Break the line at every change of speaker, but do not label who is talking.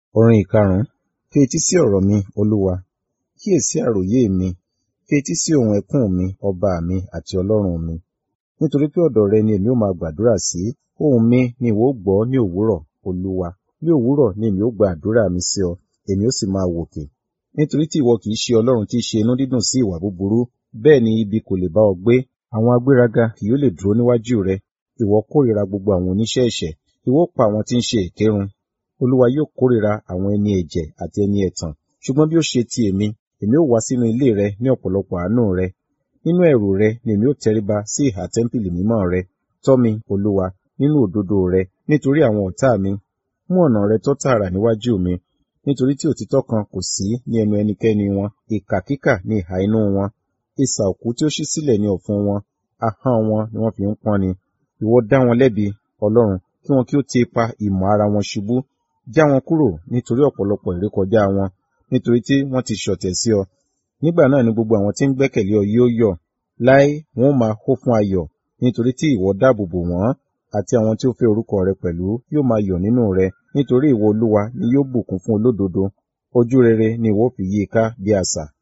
Orin ìkarùn-ún. Fi etí sí ọ̀rọ̀ mi, Olúwa. Kíyèsí àròyé mi. Fi etí sí ohùn ẹkún mi, ọba mi àti Ọlọ́run mi. Nítorí pé ọ̀dọ̀ rẹ ni èmi ó máa gbàdúrà sí. Ohùn mi ni ìwọ ó gbọ́ ní òwúrọ̀, Olúwa. Ní òwúrọ̀ ni èmi ó gba àdúrà mi sí ọ, èmi ó sì máa wòkè. Nítorí tí ìwọ kì í ṣe Ọlọ́run tí í ṣe inú dídùn sí ìwà búburú, bẹ́ẹ̀ ni ibi kò lè bá ọ gbé. Àwọn agbéraga kì yóò lè dúró níwájú rẹ. Ìwọ kórìíra gbogbo àwọn oníṣẹ́ ẹ̀ṣẹ̀. Ìwọ ó pa àwọn tí ń ṣe èké run. Olúwa yóò kórìíra àwọn ẹni ẹ̀jẹ̀ àti ẹni ẹ̀tàn. Ṣùgbọ́n bí ó ṣe ti èmi, èmi ó wá sínú ilé rẹ ní ọ̀pọ̀lọpọ̀ àánú rẹ. Nínú ẹ̀rù rẹ ni èmi ó tẹríba sí ìhà tẹ́ḿpìlì mímọ́ rẹ. Tọ́ mi, Olúwa, nínú òdodo rẹ, nítorí àwọn ọ̀tá mi. Mú ọ̀nà rẹ tọ́ tààrà níwájú mi. Nítorí tí òtítọ́ kan kò sí ní ẹnu ẹnikẹ́ni wọn. Ìkà kíkà ni ìhà inú wọn. Isà òkú tí ó ṣí sílẹ̀ ni ọ̀fun wọn. Ahọ́n wọn ni wọ́n fi ń pọ́n ni. Ìwọ dá wọn lẹ́bi, Ọlọ́run, kí wọn kí ó ti ipa ìmọ̀ ara wọn ṣubú. Já wọn kúrò nítorí ọ̀pọ̀lọpọ̀ ìrékọjá wọn, nítorí tí wọ́n ti ṣọ̀tẹ̀ sí ọ. Nígbà náà ni gbogbo àwọn tí ń gbẹ́kẹ̀lé ọ yóò yọ̀. Láé wọn ó máa hó fún ayọ̀, nítorí tí ìwọ dáàbò bò wọ́n, àti àwọn tí ó fẹ́ orúkọ rẹ pẹ̀lú yóò máa yọ̀ nínú rẹ, nítorí ìwọ Olúwa ni yóò bùkún fún olódodo. Ojú rere ni ìwọ ó fi yí i ká bí asà.